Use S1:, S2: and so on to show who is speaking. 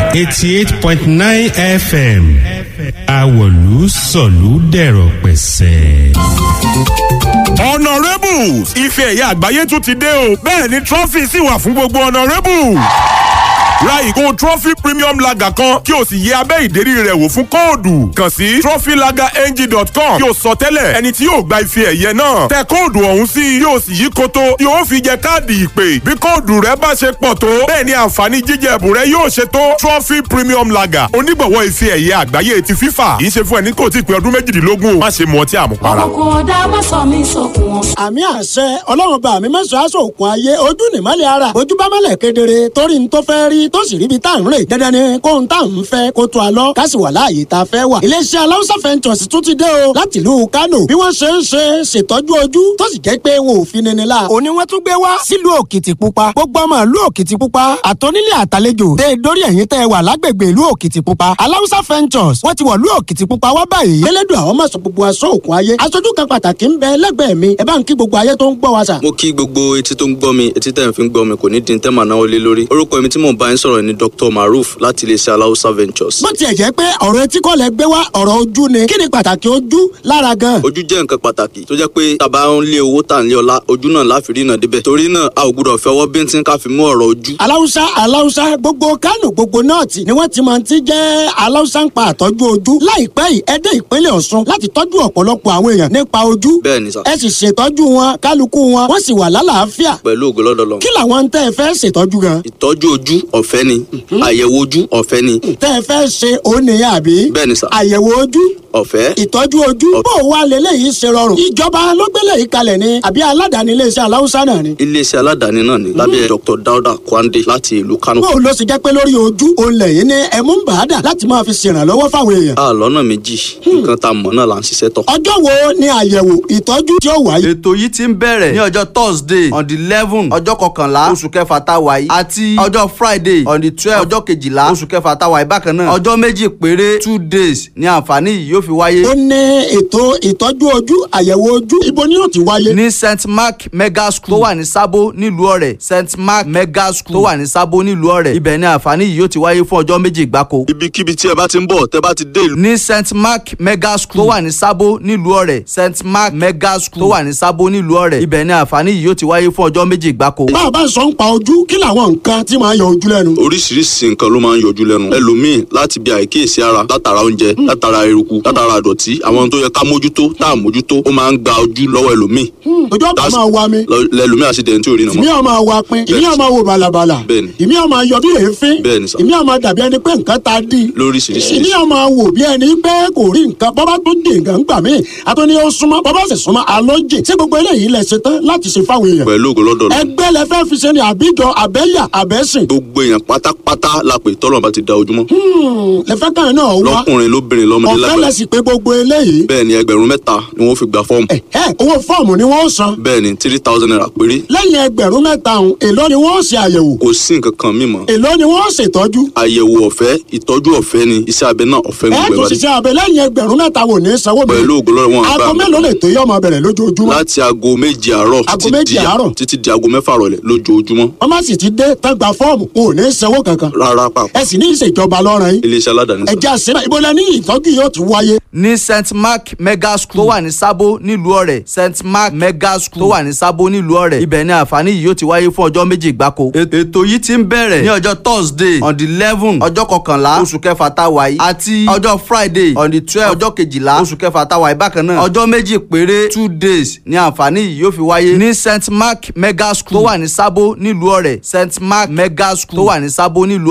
S1: eighty eight point nine fm awolu sọ̀lú dẹ̀rọ̀ pẹ̀sẹ̀.
S2: honourables ife ẹ̀yẹ àgbáyé tún ti dé o bẹ́ẹ̀ ni trophy sì wà fún gbogbo honourables ra ìgò trophy premium lager kan kí o sì yẹ abẹ́ ìdérí rẹ̀ wò fún kóòdù kàn sí trophylagerng.com kí o sọ tẹ́lẹ̀ ẹni tí yóò gba ife ẹ̀yẹ náà tẹ kóòdù ọ̀hún sí yóò sì yí koto yóò fi jẹ káàdì ìpè bí kóòdù rẹ bá ṣe pọ̀ tó bẹ́ẹ̀ ni àǹfààní jíjẹ ẹ̀bùn rẹ yóò ṣe tó trophy premium lager onígbọ̀wọ́ ife ẹ̀yẹ àgbáyé ti fífà kì í ṣe fún ẹni kò tí ì pé ọdún méjìdínlógún o má ṣe mu ọtí àmupara.
S3: ọkọ̀ ọ̀dà má sọ mí sókun ọ̀sán.
S4: àmì àṣẹ ọlọ́run bá mi mẹ́sàn-án aṣọ òkun ayé ojú nìmọ́lẹ̀ ara ojú bá mọ́lẹ̀ kedere torí n tó fẹ́ rí tó sì ríbi tá à ń rè dandan ni kó n tá à ń fẹ́ kó tó a lọ ká sì wà láàyè tá a fẹ́ wà. iléeṣẹ́ aláwùsá fẹ́ntọ̀sì tún ti dé o láti ìlú kánò bí wọ́n ṣe ń ṣe ṣètọ́jú ojú tó sì jẹ́ pé wọn ò fi nini la. òní wọ́n tún gbé wá sílùú òkìtìpupa gbogbo ọmọ ìlú òkìtìpupa àtọ́nílé àtàlejò tẹ dórí ẹ̀yìn tẹ wà lágbègbè ìlú òkìtìpupa aláwùsá fẹ́ntọ̀sì wọ́n ti wọ̀ ìlú òkìtìpupa wá báyìí. elédùn àwọn máa sọ gbogbo aṣọ òkun ayé aṣojú kan pàtàkì ń bẹ lẹ́gbẹ̀ẹ́ mi ẹ bá ń kí gbogbo ayé tó ń gbọ́ wa sà.
S5: mo kí gbogbo etí tó ń gbọ́ mi etí tẹ̀ ń fi ń gbọ́ mi kò ní dín tẹ́mà náà lé lórí orúkọ mi tí mò ń bá yín sọ̀rọ̀ ni dr maruf láti iléeṣẹ́ aláùsá ventures.
S4: bó tiẹ̀ jẹ́ pé ọ̀rọ̀ etí kọ́ lẹ gbé wá ọ̀rọ̀ ojú ni kí ni pàtàkì ojú lára gan.
S5: ojú jẹ́ nǹkan pàtàkì tó jẹ́ pé tàbá ń lé owó tà ń lé ọlá ojú náà láfi rí náà débẹ̀ torí náà a ò gbúdọ̀ fẹ́ ọwọ́ bíntín ká fi mú ọ̀rọ̀ ojú.
S4: aláwùsá aláwùsá gbogbo kánò gbogbo nọ́ọ̀tì ni wọ́n ti máa ti jẹ́ aláwùsá ń pa àtọ́jú ojú láìpẹ́ yìí ẹ dé ìpínlẹ̀ ọ̀ṣun láti tọ́jú ọ̀pọ̀lọpọ̀ àwọn èèyàn nípa ojú
S5: bẹ́ẹ̀ ni sà
S4: ẹ sì ṣètọ́jú wọn kálukú wọn wọ́n sì wà lálàáfíà
S5: pẹ̀lú ògo lọ́dọ̀ lọ.
S4: kí làwọn tẹ́ ẹ fẹ́ ṣètọ́jú gan
S5: ìtọ́jú ojú ọ̀fẹ́ ni àyẹ̀wò ojú ọ̀fẹ́ ni
S4: tẹ́ ẹ fẹ́ ṣe òun nìyẹn àbí
S5: bẹ́ẹ̀ ni sà
S4: àyẹ̀wò ojú
S5: ọ̀fẹ́
S4: ìtọ́jú ojú bó o wá lélẹ́yìí ṣe rọrùn ìjọba ló gbélé yìí kalẹ̀ ni àbí aládàáni iléeṣẹ́ aláwùsá náà ni.
S5: iléeṣẹ́ aládàáni náà ni lábẹ́ dr dauda kwande láti ìlú kano.
S4: bó o lọ sì jẹ́ pé lórí ojú òun lẹ́yìn ní ẹ̀mú ń bàádà láti máa fi ṣèrànlọ́wọ́ fáwọn èèyàn.
S5: a lọ́nà méjì nǹkan tá a mọ̀ náà là ń ṣiṣẹ́ tọ̀.
S4: ọjọ́ wo ni àyẹ̀wò ìtọ́jú tí ó wáyé.
S6: ètò yìí ti ń bẹ̀rẹ̀ ní ọjọ́ thursday on the eleven ọjọ́ kọkànlá oṣù kẹfà tá a wà yìí àti ọjọ́ friday on the twelve ọjọ́ kejìlá oṣù kẹfà tá a wà yìí bákan náà ọjọ́ méjì péré two days ni àǹfààní yìí yóò fi wáyé.
S4: ó ní ètò ìtọ́jú ojú àyẹ̀wò ojú ibo ni yóò ti wáyé.
S6: ní st mark mega school tó wà ní sábó nílùú ọ̀rẹ́ st mark mega school tó wà ní sábó nílùú ọ̀rẹ́ ibẹ̀ ni àǹfààní yìí yóò ti wáyé fún ọjọ́ méjì gbáko.
S5: ibikíbi tí ẹ bá ti ń bọ̀ tẹ bá ti dé ìlú.
S6: ní st mark mega school tó wà ní sábó nílùú ọ̀rẹ́ st mark mega school tó wà ní sábó nílùú ọ̀rẹ́ ibẹ̀ ni àǹfààní yìí yóò ti wáyé fún ọjọ́ méjì gbáko.
S4: bá a bá sọ ń pa ojú kí làwọn nǹkan tí máa yọ ojú lẹ́nu.
S5: oríṣiríṣi nǹkan ló máa ń yọjú lẹ́nu ẹlòmíì láti bí àìkíyèsí ara látara oúnjẹ látara eruku látara àdọ̀tí àwọn tó yẹ ká mójútó tá à mójútó ó máa ń gba ojú lọ́wọ́ ẹlòmíì
S4: ojú ọ̀pá
S5: That's-
S4: máa wa mi
S5: lọ- lẹlòmíì àṣìdẹ̀ntì tí ò rí nà
S4: ìmí
S5: mọ́.
S4: ọ̀ máa wa pin ìmí ọ̀ máa wo bàlàbàlà
S5: Bẹ́ẹ̀ni.
S4: ìmí ọ̀ máa yọ bí èéfín
S5: Bẹ́ẹ̀ni sà.
S4: ìmí ọ̀ máa dàbí ẹni pé nǹkan ta dí
S5: lóríṣiríṣi
S4: ìmí ọ̀ máa wò bí ẹni pé kò rí nǹkan bọ́bá tó dé nǹkan gbà mí àtúní ó súnmọ́ bọ́bá sì súnmọ́ alójì tí gbogbo eléyìí lẹ ṣe tán láti ṣe fáwọn èèyàn
S5: pẹ̀lú ògo lọ́dọ̀ lọ.
S4: ẹgbẹ́ lẹ fẹ́ fi ṣe ni àbíjọ àbẹ́yà àbẹ́sìn
S5: gbogbo èèyàn pátápátá la pè tọ́lọ̀ bá ti da ojúmọ́.
S4: lẹ fẹ́ kàn náà wá
S5: lọ́kùnrin lóbìnrin lọ́mọdé
S4: ọ̀fẹ́ lẹ
S5: lágbàá.
S4: sì pé gbogbo eléyìí
S5: bẹ́ẹ̀ ni ẹgbẹ̀rún mẹ́ta ni wọ́n fi gba fọ́ọ̀mù.
S4: ẹ owó fọ́ọ̀mù ni wọ́n san
S5: bẹ́ẹ̀ ni three thousand naira péré.
S4: lẹ́yìn ẹgbẹ̀rún mẹ́ta ọ̀hún èló ni wọ́n ṣe àyẹ̀wò
S5: kò sí nǹkan kan mímọ́.
S4: èló ni wọ́n ṣètọ́jú
S5: àyẹ̀wò ọ̀fẹ́ ìtọ́jú ọ̀fẹ́ ni iṣẹ́ abẹ náà ọ̀fẹ́
S4: ẹ
S5: gbogbo
S4: tún
S5: ẹ̀ bá dé.
S4: ṣiṣẹ́ abẹ lẹ́yìn ẹgbẹ̀rún mẹ́ta wò ní sanwó mi
S5: pẹ̀lú ògo lọ́dọ̀ wọn àgbà
S4: aago
S5: mi.
S4: mélòó lè tó yọ ọmọ bẹ̀rẹ̀ lójoojúmọ́
S5: láti aago méje àárọ̀
S4: Aago
S5: títí
S4: méje
S5: di-
S4: àárọ̀?
S5: títí di aago mẹ́fà rọ̀lẹ́ lójoojúmọ́.
S4: wọ́n má sì ti dé tán gba fọ́ọ̀mù wọn ò ní sanwó kankan
S5: rárá pàpà
S4: ẹ sì ní ìṣèjọba lọ́rùn yín
S5: iléeṣẹ́ aládàáni sá.
S4: ẹ̀jẹ̀ àṣẹ ìbò lẹ́ni ìtọ́jú yóò ti wáyé
S6: ní st mark mega school tó wà ní sábó nílùú ọ̀rẹ́ st mark mega school tó wà ní sábó nílùú ọ̀rẹ́ ibẹ̀ ni àǹfààní yìí yóò ti wáyé fún ọjọ́ méjì gbáko. ètò yìí ti ń bẹ̀rẹ̀ ní ọjọ́ thursday on the eleven ọjọ́ kọkànlá oṣù kẹfà tá a wà yìí àti ọjọ́ friday on the twelve ọjọ́ kejìlá oṣù kẹfà tá a wà yìí bákan náà ọjọ́ méjì péré two days ni àǹfààní yìí yóò fi wáyé ní st mark mega school tó wà ní sábó nílùú ọ̀rẹ́ st mark mega school tó wà ní sábó nílùú